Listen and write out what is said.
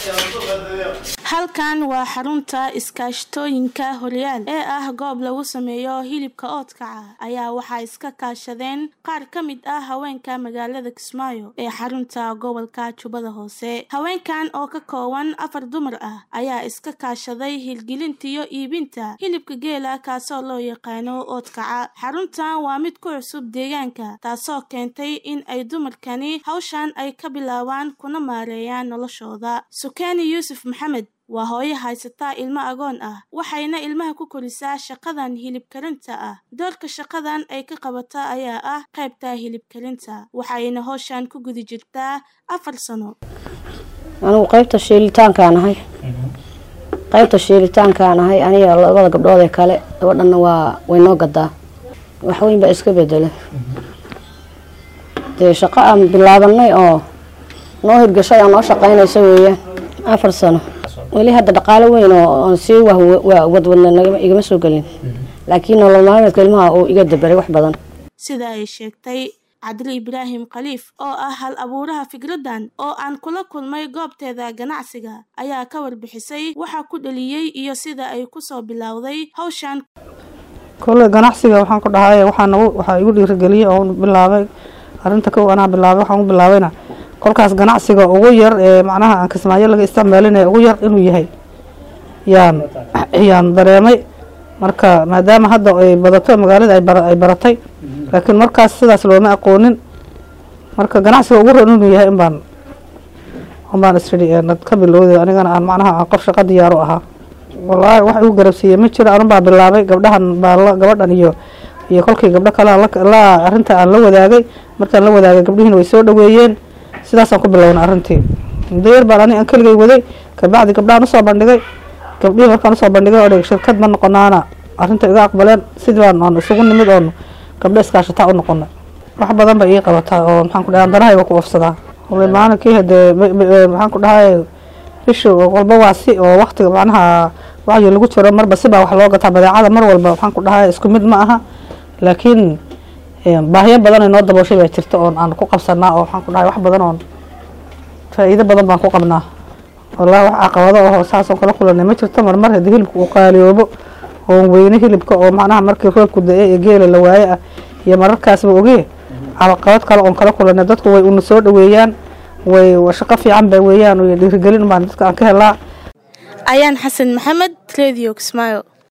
halkan waa xarunta iskaashatooyinka horyaal ee ah goob lagu sameeyo hilibka oodkaca ayaa waxaa iska kaashadeen qaar ka mid ah haweenka magaalada kismaayo ee xarunta gobolka jubbada hoose haweenkan oo ka kooban afar dumar ah ayaa iska kaashaday hilgelinta iyo iibinta hilibka geela kaasoo loo yaqaano oodkaca xaruntan waa mid ku cusub deegaanka taasoo keentay in ay dumarkani hawshan ay ka bilaabaan kuna maareeyaan noloshooda sukeeni yuusuf maxamed waa hooyo haysataa ilmo agoon ah waxayna ilmaha ku korisaa shaqadan hilib karinta ah doorka shaqadan ay ka qabata ayaa ah qaybta hilib karinta waxayna howshan ku guda jirtaa afar sano anigu qaybta shiilitaankaan ahay qaybta shiilitaankaan ahay aniga labada gabdhood ee kale gabadhanna waa way noo gadaa waxweyn baa iska bedela dee shaqo aan bilaabanay oo noo hirgashay oo noo shaqaynaysa weeyaan afar sano weli hadda dhaqaalo weyn oo sii wadwadna igama soo gelin laakiin nolol maalmeedka ilmaha uu iga daberay wax badan sida ay sheegtay cabdili ibraahim khaliif oo ah hal abuuraha fikradan oo aan kula kulmay goobteeda ganacsiga ayaa ka warbixisay waxa ku dhaliyey iyo sida ay kusoo bilowday hawshan kole ganacsiga waxaan ku dhahay waxaa igu dhiirigeliyey oo bilaabay arinta kow anaa bilaabay waxaan u bilaabayna kolkaas ganacsiga ugu yar ee macnaha aan kismaayo laga isticmaalin ugu yar inuu yahay yaan yaan dareemay marka maadaama hadda ay badato magaalada ay baratay laakiin markaas sidaas looma aqoonin marka ganacsiga ugu ran inuu yahay inbaan unbaan isfidhi ka bilowday anigana aan macnaha aan qof shaqo diyaaru ahaa wallaahi wax igu garabsiiyey ma jiro anun baa bilaabay gabdhahan baa gabadhan iyo iyo kolkii gabdho kale la arrinta aan la wadaagay markaan la wadaagay gabdhihiina way soo dhaweeyeen sidaasaan ku bilowna arrintii muddo yar baan ani aan keligay waday kabacdi gabdhahan usoo bandhigay gabdhihii markaan usoo bandhigay oo dhig shirkad ma noqonaana arrinta iga aqbaleen sidii baan aan isugu nimid oon gabdho iskaashataa u noqonay wax badan bay ii qabataa oo maxaan ku dhahay danahayga ku ofsadaa maalinkii hadee maxaan ku dhahay bisha walba waa si oo waktiga macnaha wacyi lagu jiro marba sibaa wax loo gataa badeecada mar walba waxaan ku dhahay isku mid ma aha laakiin baahiyo badan ay noo dabooshay baa jirta oon aan ku qabsanaa oo waxaan ku dhahay wax badan oon faa'iido badan baan ku qabnaa wallahi wax caqabado oo saasoo kala kulanay ma jirto marmar haddii hilibka uu qaaliyoobo oon weyne hilibka oo macnaha markii roobku da-e ee geela la waaye ah iyo mararkaasba ogee caqabad kale oon kala kulanay dadku way una soo dhaweeyaan way shaqo fiican ba weeyaan dhiirigelin baan dadka aan ka helaa ayaan xasan maxamed radio kismaayo